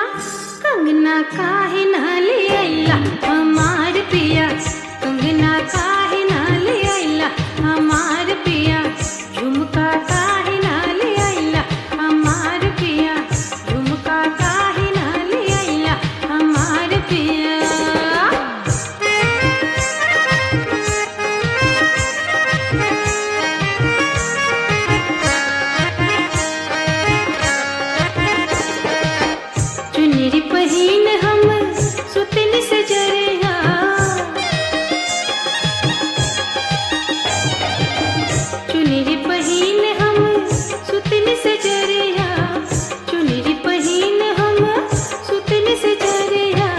कंगना काहे ना ले आइला हमार पिया कंगना काहे ना ले आइला हमार पिया झुमका काहे ना ले आइला हमार पिया झुमका काहे ना ले आइला हमार पिया चुनरी पहिन हम सुतन सजरिया चुनरी पहिन हम सुतन सजरिया चुनरी पहिन हम सुतन सजरिया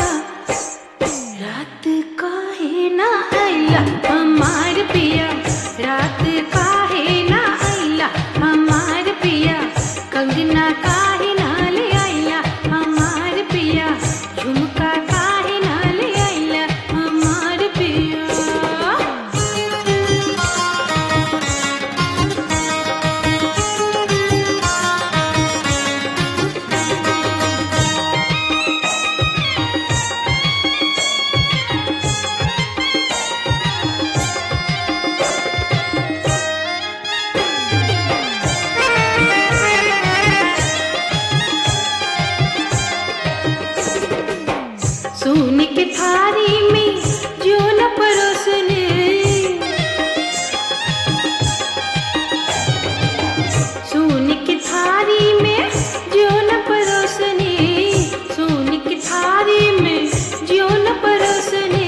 रात काहे ना आइला हमार पिया रात काहे ना आइला हमार पिया कंगना काहे ना ले आइला हमार पिया झुमका काहे ना ले आइला हमार पिया सोने के थारी में जो न परोसने सोने की थारी में जो न परोसने सोने की थारी में जो न परोसने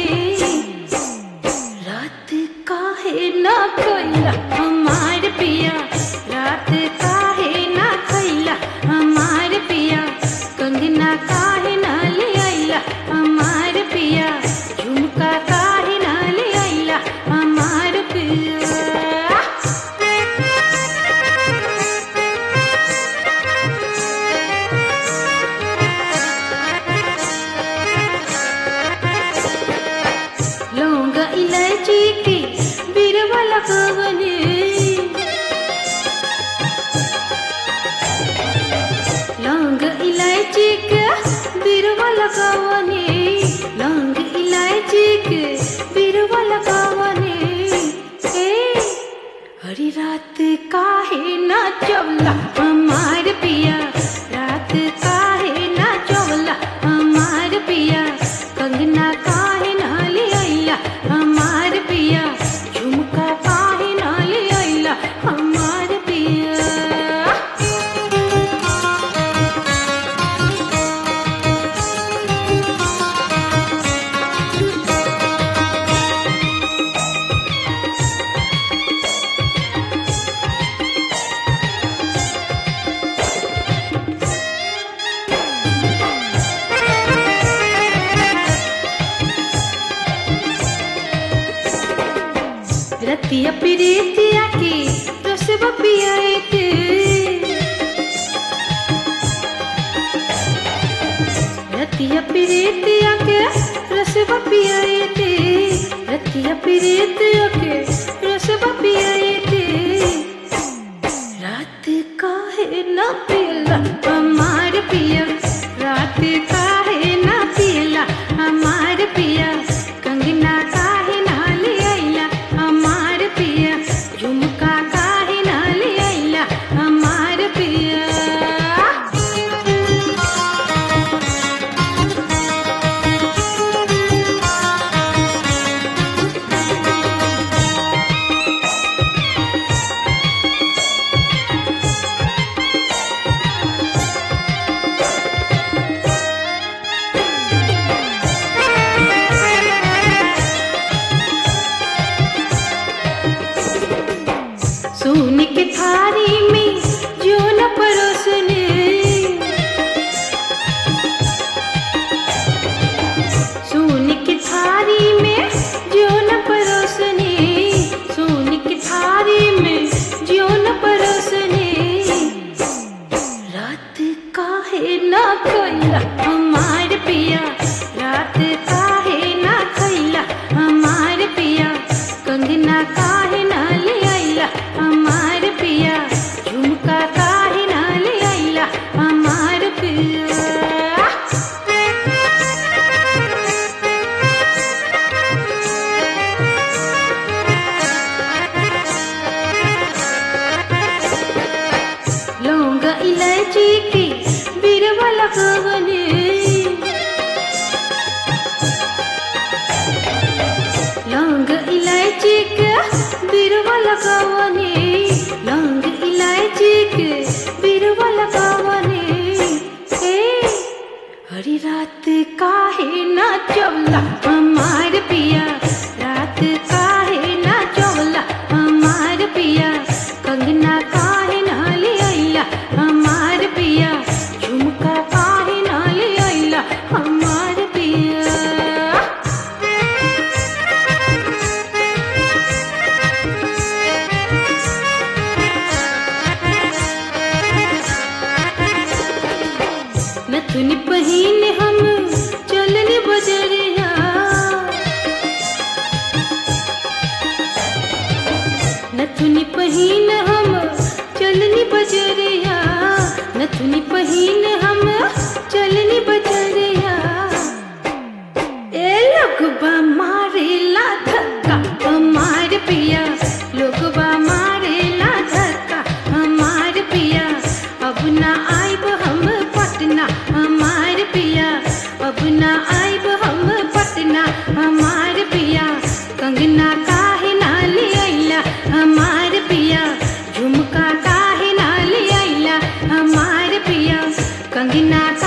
रात काहे ना खैला हमार पिया रात काहे ना खैला हमार पिया कंगना काहे ना ले आइला हमार पिया झुमका काहे ना ले आइला हमार पिया लौंग इलायची के बिरवा लगवने लौंग इलायची के बिरवा लगवने लौंग इलायची के बिरवा लगवने ए हरी रात काहे ना चवला हमार पिया रात काहे ना चवला हमार पिया कंगना काहे ना ले आइला हमार पिया झुमका काहे ना ले आइला हमार पिया रतिया पिरीतिया की रसब पियाते रतिया पिरीतिया के रसब पियाते रतिया पिरीतिया के रसब पियाते रात काहे ना पियला हमार पिया रात काहे ना पियला हमार पिया कंगना काहे ना ले आइला हमार पिया झुमका काहे ना ले आइला हमार पिया सोने के थारी में जो न परोसने सोने की थारी में जो न परोसने सोने की थारी में जो न परोसने रात काहे ना खैला हमार पिया रात काहे ना खैला हमार पिया कंगना काहे ना ले आइला हमार पिया झुमका काहे ना ले आइला हमार पिया हरी रात काहे ना चौला हमार पिया रात काहे ना चौला हमार पिया कंगना काहे ना ले आइला हमार पिया झुमका काहे ना ले आइला हमार पिया नथुन पहिन हम चलन बजरिया नथुन पहिन हम चलनी बजरिया नथुन पहिन हम चलनी बजरिया ए लोगबा मारेला धक्का हमार पिया लोगबा मारेला धक्का हमार पिया अब ना आइब हम पटना हमार पिया अब ना आइब हम पटना हमार पिया कंगना काहे ना ले आइला हमार पिया झुमका काहे ना ले आइला हमार पिया कंगना